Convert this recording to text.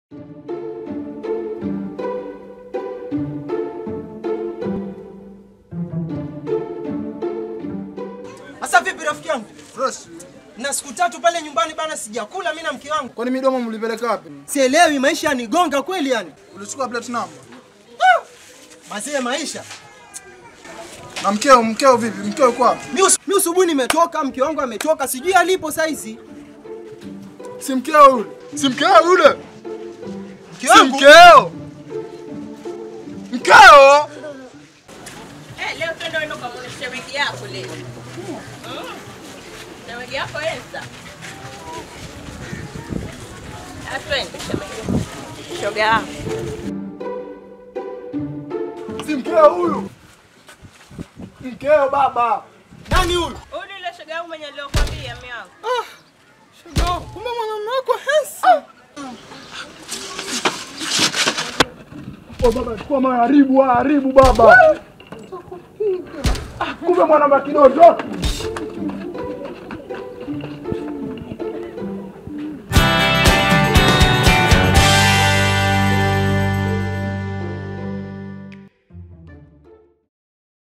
Sasa vipi rafiki yangu? Fresh. Na siku tatu pale nyumbani bana sijakula mimi na mke wangu. Kwani midomo mlipeleka wapi? Sielewi maisha yanigonga kweli yani. Ulichukua plate number. Mazee maisha. Na mkeo, mkeo vipi? Mkeo yuko wapi? Mimi us- mimi usubuhi nimetoka, mke wangu ametoka, sijui alipo saizi. Si mkeo yule. Si mkeo yule. Mke Si wangu mkeo. Mkeo. Eh, leo twende uende ukamwone shemeji yako leo. Mm. Shemeji yako Esta. Ah, twende shemeji. Shoga yangu. Si mkeo huyu. Mkeo baba. nani huyu? Huyu ni yule shoga yangu mwenye niliyokuambia mimi wangu. Shoga, kumbe mwanamume wako handsome. Oh baba, chukua maharibu, haribu baba. Ah, Kumbe mwana kidogo.